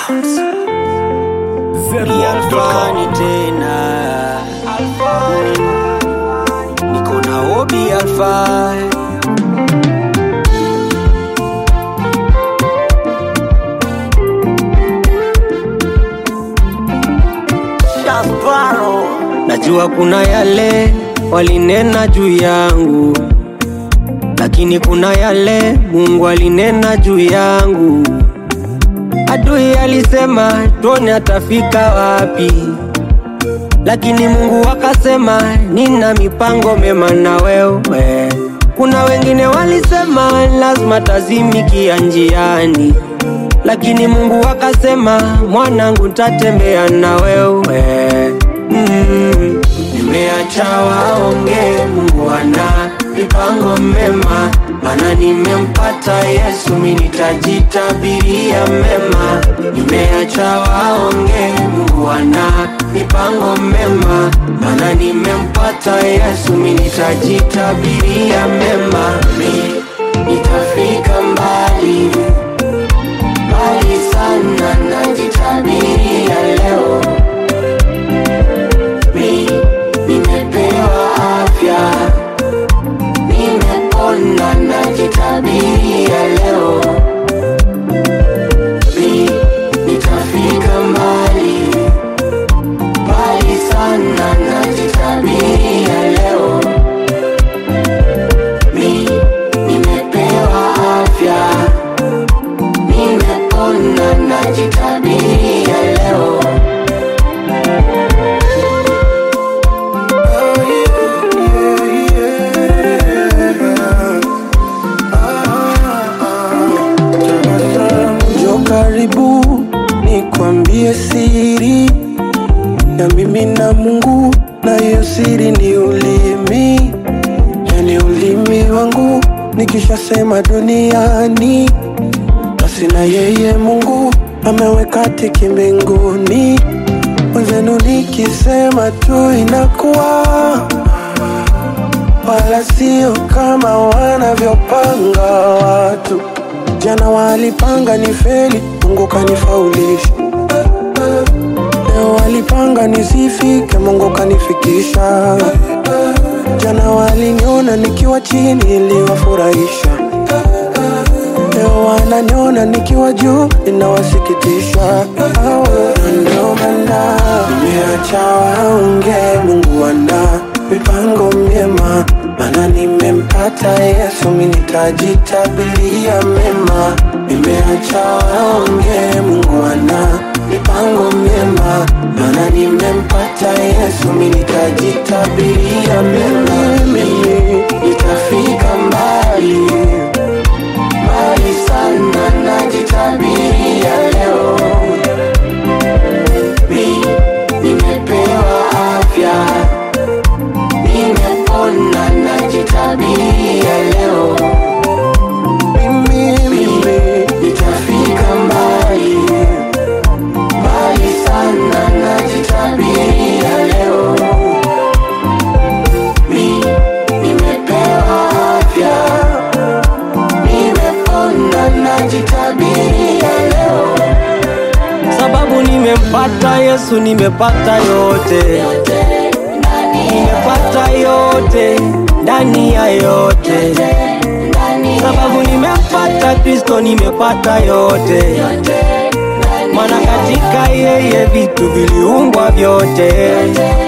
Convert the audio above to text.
Sounds. Ni Alfani tena niko na Obi Alfa Shasparo. Najua kuna yale walinena juu yangu, lakini kuna yale Mungu alinena juu yangu. Adui alisema tuone atafika wapi, lakini Mungu akasema nina mipango mema na wewe. Kuna wengine walisema lazima tazimikia njiani, lakini Mungu akasema mwanangu, ntatembea na wewe. Mm. Nimeacha waonge, Mungu ana mipango mema, maana nimempata Yesu, mimi nitajitabiria mema. Nimeacha waonge, Mungu ana mipango mema, maana nimempata Yesu, mimi nitajitabiria mema. Mi nitafika mbali mbali sana, najitabiria leo mi nimepewa afya, nimepona, najitabiria leo mi nitafika mbali mbali sana, najitabiria leo mi nimepewa afya, nimepona, najitabiria leo Njoo karibu nikwambie siri ya mimi na Mungu, na hiyo siri ni ulimi, yani ulimi wangu nikishasema duniani, basi na yeye Mungu ameweka tiki mbinguni. Mwenzenu nikisema tu inakuwa, wala sio kama wanavyopanga watu. Jana walipanga ni feli, Mungu kanifaulisha. Leo walipanga nisifike, Mungu kanifikisha. Jana waliniona nikiwa chini, iliwafurahisha. Leo wananiona nikiwa juu, inawasikitisha. Ndio maana nimeacha waonge, Mungu ana mipango myema, maana nimempata Yesu, mimi nitajitabiria mema. Nimeacha waonge, Mungu ana mipango myema, maana nimempata Yesu, mimi nitajitabiria mema. Mimi nitafika mbali mbali sana, najitabiria leo. Mi nimepewa afya, nimepona, najitabiria leo. Mimi mimi nitafika mbali mbali sana, najitabiria leo. Mi nimepewa afya nimepona najitabiria leo, sababu nimempata Yesu, nimepata yote, nimepata yote ndani ya yote, sababu nimempata Kristo, nimepata yote, maana katika yeye vitu viliumbwa vyote.